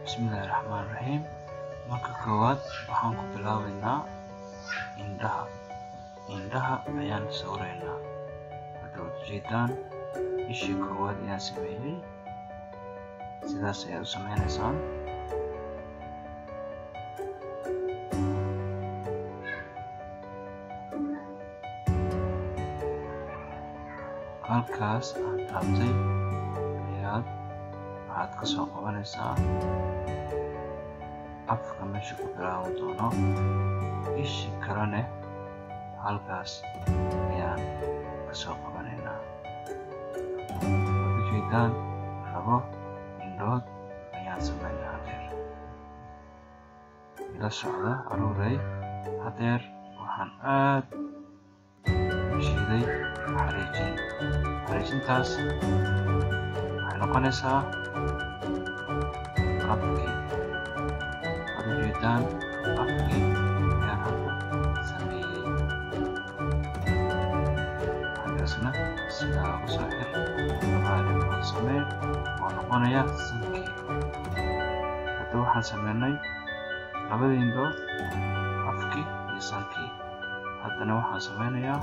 bismillahi raxmaan raxiim marka koowaad waxaan ku bilaabeynaa indhaha indhaha ayaan sawiraynaa hadda waad ujeedaan ishii koowaad ayaan sameeyey sidaas ayaad u sameyneysaan halkaas aan taabtay ayaad waxaad ka soo qabanaysaa afka meesha ku bilaaban doono ishi kalene halkaas ayaan ka soo qabanaynaa waad ujeedaan labo indhood ayaan sameynaa hadeer ila socda aruurey hadeer waxaan aad shiiday xariijin xariijintaas waxay noqonaysaa afkii waad ujeedaan afkii ayaan hadda sameeyey halkaasna sidaa ugu soo xir labaa samee oo noqonaya sankii hadda waxaan sameynay labadii indhood afkii iyo sankii haddana waxaan sameynayaa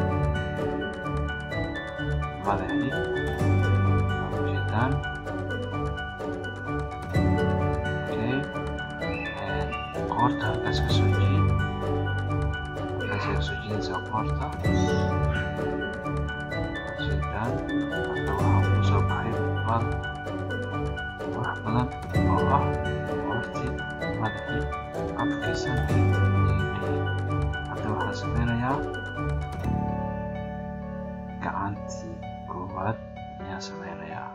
madaxii waad ujeedaan okay qoorta halkaas ka soo jiid halkaas ayaa kasoo jiidaysaa qoorta waad ujeedaan hadda waxaan ku soo baxay muuqaal wax badan oo ah qoortii madaxii afkii sankii iyo indhihii hadda waxaan sameynayaa gacantii koowaad ayaan sameynayaa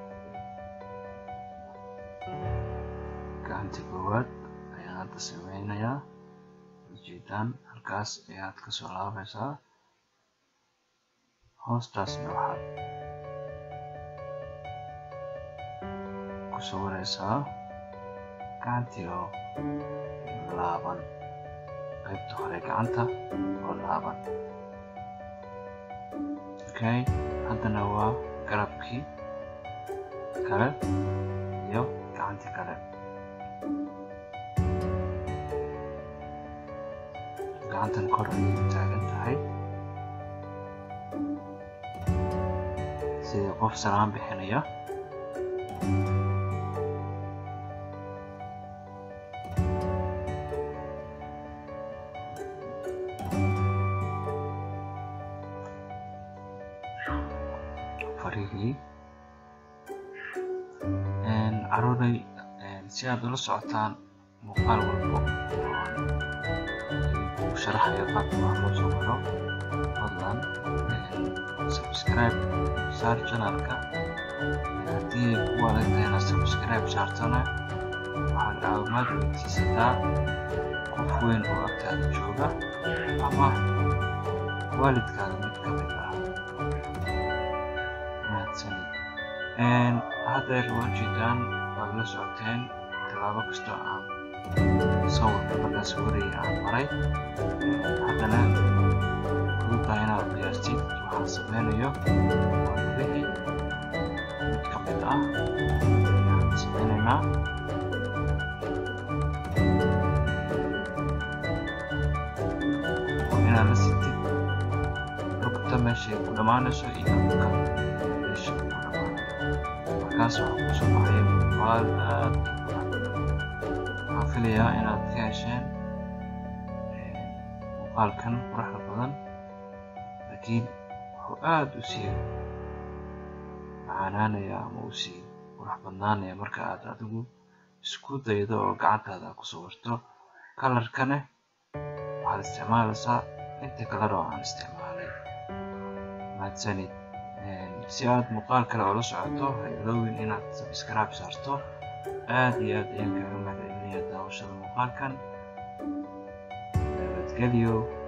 gacantii koowaad ayaan hadda sameynayaa ujeedaan halkaas ayaad ka soo laabaysaa hoostaasna waxaad ku sawiraysaa gacantii oo laaban qaybta hore gacanta oo laaban okay haddana waa garabkii kale iyo gacantii kale gacantan kor ayay taagan tahay sidii qof salaan bixinaya farihii caruuray si aad ula socotaan muuqaal walbo uu sharaxayo qaabka wax loo soo maro fadlan subscribe saar channelka haddii ay ku adag tahay inaad subscribe saartana waxaad caawimaad weydiisataa qof weyn oo agtaada jooga ama waalidkaada mid ka mid ah mahadsanid haddeer waa jeedaan waad la socoteen tallaabo kastoo aan sawirka markaa sawiraya aan maray haddana fududaa inaad qiyaastid waxaan sameynayo waa gudihii mid ka mid ah ayaan sameynaynaa waa inaad la sitid rugta meeshay ku dhammaanayso iyo rugka meesha ku dhammaanayo markaas waxaa kusoo baxaya muuqaal aad waxaan filayaa inaad ka hesheen muuqaalkan quruxda badan laakiin wuxuu aad u sii macaanaanaya ama u sii qurux badnaanaya marka aad adigu isku daydo oo gacantaada ku sawirto kalarkane waxaad isticmaalaysaa inta kalar oo aan isticmaalay mahadsanid si aad muuqaal kale oo la socoto ha iloowin inaad subscribe saarto aad iyo aad ayaan kaaga mahadcelinaya daawashada muuqaalkan nabadgelyo